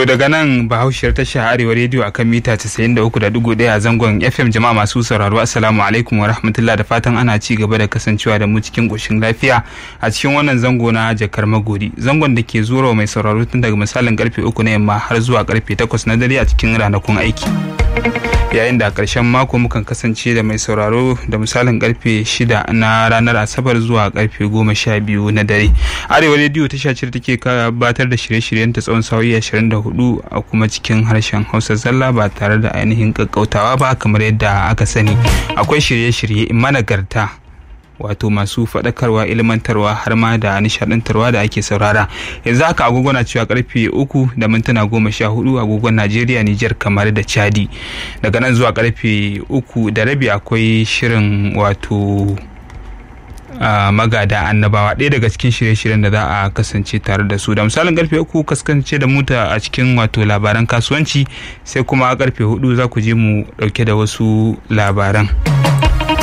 To daga nan bahaushiyar tasha arewa rediyo a kan mita 93.1 a zangon FM jama'a masu sauraro assalamu alaikum wa rahmatullah da fatan ana ci gaba da kasancewa da mu cikin ƙoshin lafiya a cikin wannan zango na jakar magori zangon da ke zuwa mai sauraro tun daga misalin karfe uku na yamma har zuwa karfe takwas na dare a cikin ranakun aiki. yayin da a ƙarshen mako mukan kasance da mai sauraro da misalin karfe shida na ranar asabar zuwa karfe goma sha biyu na dare arewa rediyo ta shacir take gabatar da shirye-shiryen ta tsawon sauyi ashirin da hudu a kuma cikin harshen hausa zalla ba tare da ainihin kakkautawa ba kamar yadda aka sani akwai shirye-shirye managarta wato masu faɗakarwa ilmantarwa har ma da nishaɗantarwa da ake saurara yanzu haka agogo na cewa karfe uku da mintuna goma sha hudu agogon najeriya nijar kamar da chadi daga nan zuwa karfe uku da rabi akwai shirin wato Uh, magada annabawa ɗaya daga cikin shirye-shiryen da za a kasance tare da su da misalin karfe uku kasance da muta a cikin wato labaran kasuwanci sai kuma karfe hudu za ku je mu ɗauke da wasu labaran.